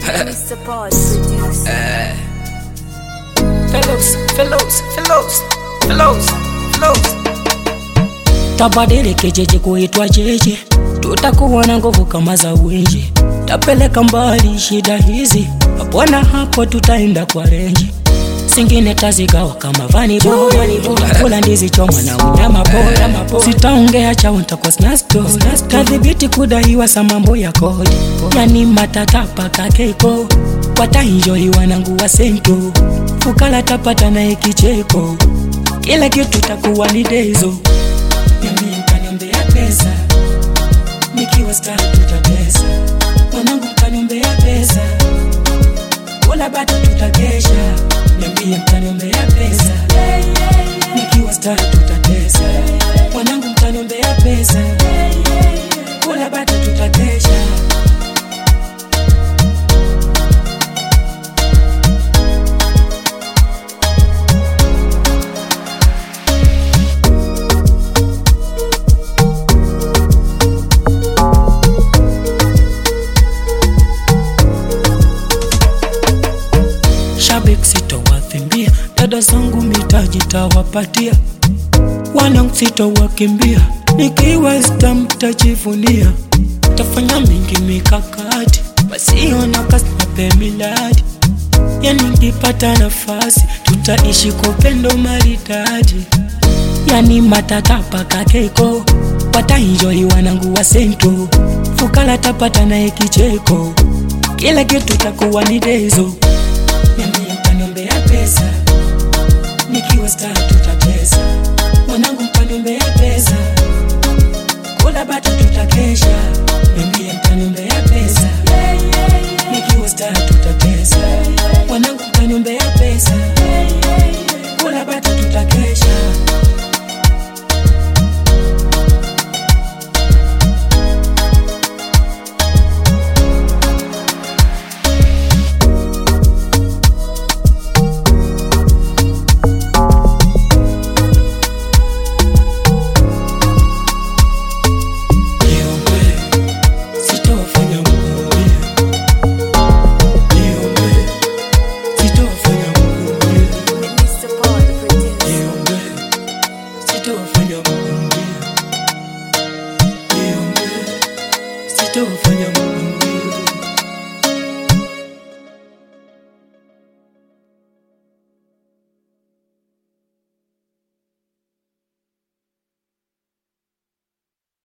Mr. Pod producer. Fellows, fellows, fellows, fellows, fellows. tabadili kijiji kuitwa jiji, tutakuwa na nguvu kama za winji, tapeleka mbali shida hizi, hapona hapo tutaenda kwa renji singine tazigawa kama vani boy kula ndizi choma na unyama boy sitaongea chao ntakuwa snasto kadhibiti kudaiwa sa mambo ya kodi yani matatapa kakeko watainjoi wanangu wa sento fukala tapata naye kicheko kila kitu takuwa ni dezo mimi mkaniombea pesa nikiwa star tutatesa wanangu mkaniombea pesa wala bado tutakesha niambie mtaniombea pesa nikiwa star tutatesa wanangu mtaniombea pesa wala bado tutakesha shabik sitowakimbia dada zangu mitaji tawapatia wanangu sitowakimbia nikiwa sta mtajivunia tafanya mingi mikakati wasiona kasnape miladi yani nkipata nafasi tutaishi kwa upendo maridadi yani matatapa kakeko watainjoi wanangu wa sento fukala tapata naye kicheko kila kitu takuwa ni dezo Niambie mtaniombea pesa nikiwa star tutatesa mwanangu mtaniombea pesa kula bado tutakesha Niambie mtaniombea pesa nikiwa star tutatesa mwanangu mtaniombea pesa kula bado tutakesha Niombe, sitofanya muumie. Niombe, sitofanya muumie. Mr. Pod producer. Niombe, sitofanya muumie. Niombe, sitofanya muumie.